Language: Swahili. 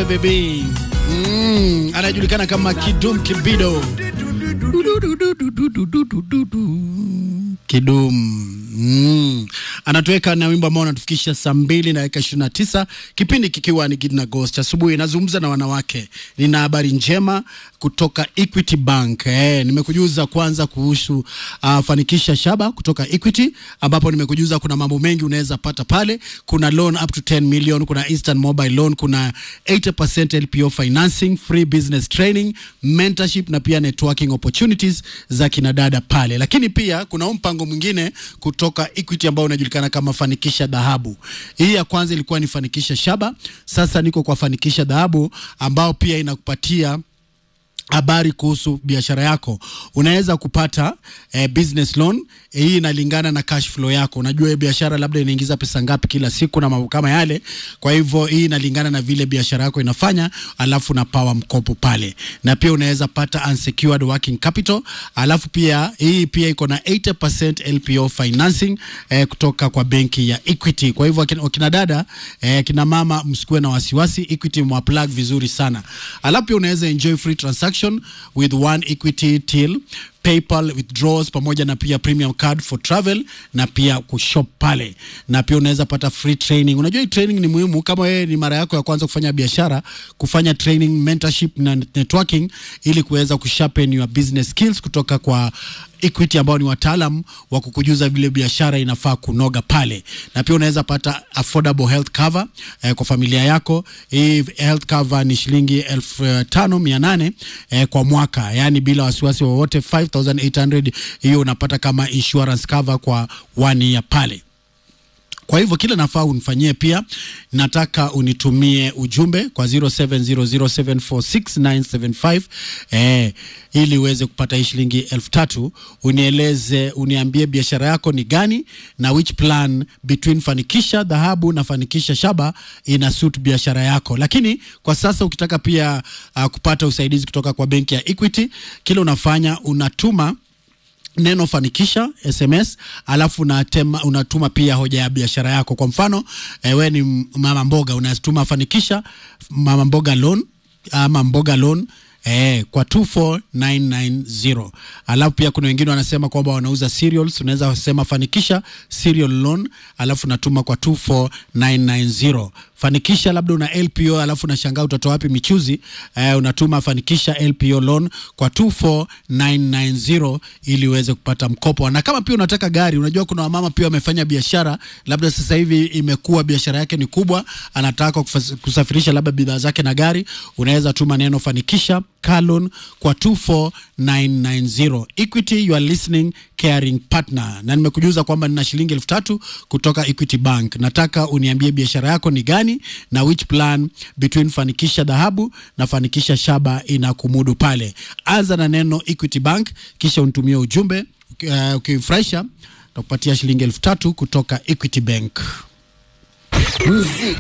Kibe Baby. Mm, anajulikana kama Kidum Kibido. Kidum. Mm. Anatuweka na wimbo ambao anatufikisha saa mbili na dakika ishirini na tisa kipindi kikiwa ni Gidna Ghost asubuhi. Nazungumza na wanawake, nina habari njema kutoka Equity Bank. Eh, nimekujuza kwanza kuhusu uh, fanikisha shaba kutoka Equity, ambapo nimekujuza kuna mambo mengi unaweza pata pale. Kuna loan up to 10 million, kuna instant mobile loan, kuna 80% LPO financing, free business training, mentorship na pia networking opportunities za kinadada pale. Lakini pia kuna huu mpango mwingine kutoka Equity ambao unajulikana kama fanikisha dhahabu. Hii ya kwanza ilikuwa ni fanikisha shaba, sasa niko kwa fanikisha dhahabu ambao pia inakupatia habari kuhusu biashara yako. Unaweza kupata eh, business loan eh, hii inalingana na cash flow yako. Unajua hii biashara labda inaingiza pesa ngapi kila siku na mambo kama yale. Kwa hivyo hii inalingana na vile biashara yako inafanya, alafu na power mkopo pale, na pia unaweza pata unsecured working capital, alafu pia hii pia iko na 80% LPO financing eh, kutoka kwa benki ya Equity. Kwa hivyo wakina, wakina dada eh, kina mama msikuwe na wasiwasi, Equity mwaplug vizuri sana, alafu pia unaweza enjoy free transaction with one equity till PayPal withdrawals pamoja na pia premium card for travel na pia kushop pale, na pia unaweza pata free training. Unajua hii training ni muhimu kama wewe ni mara yako ya kwanza kufanya biashara, kufanya training, mentorship na networking ili kuweza kusharpen your business skills kutoka kwa Equity ambao ni wataalam wa kukujuza vile biashara inafaa kunoga pale, na pia unaweza pata affordable health cover eh, kwa familia yako. Hii health cover ni shilingi elfu tano mia nane eh, kwa mwaka, yani bila wasiwasi wowote 5800 hiyo unapata kama insurance cover kwa one year pale. Kwa hivyo kila nafaa unifanyie pia, nataka unitumie ujumbe kwa 0700746975 eh, ili uweze kupata hii shilingi elfu tatu. Unieleze, uniambie biashara yako ni gani na which plan between fanikisha dhahabu na fanikisha shaba ina suit biashara yako. Lakini kwa sasa ukitaka pia uh, kupata usaidizi kutoka kwa benki ya Equity, kile unafanya unatuma neno fanikisha SMS, alafu unatema, unatuma pia hoja ya biashara yako. Kwa mfano eh, we ni mama mboga, unatuma fanikisha mama mboga loan ama mboga loan Eh, kwa 24990 alafu pia kuna wengine wanasema kwamba wanauza cereals, unaweza sema fanikisha cereal loan, alafu natuma kwa 24990 fanikisha labda una LPO alafu unashangaa utatoa wapi michuzi eh, unatuma fanikisha LPO loan kwa 24990 ili uweze kupata mkopo. Na kama pia unataka gari, unajua kuna wamama pia wamefanya biashara, labda sasa hivi imekuwa biashara yake ni kubwa, anataka kusafirisha labda bidhaa zake na gari, unaweza tuma neno fanikisha car loan kwa 24990. Equity, you are listening caring partner, na nimekujuza kwamba nina shilingi elfu tatu kutoka Equity Bank. Nataka uniambie biashara yako ni gani na which plan between fanikisha dhahabu na fanikisha shaba inakumudu pale. Anza na neno Equity Bank kisha unitumie ujumbe ukifurahisha, uh, takupatia shilingi elfu tatu kutoka Equity Bank.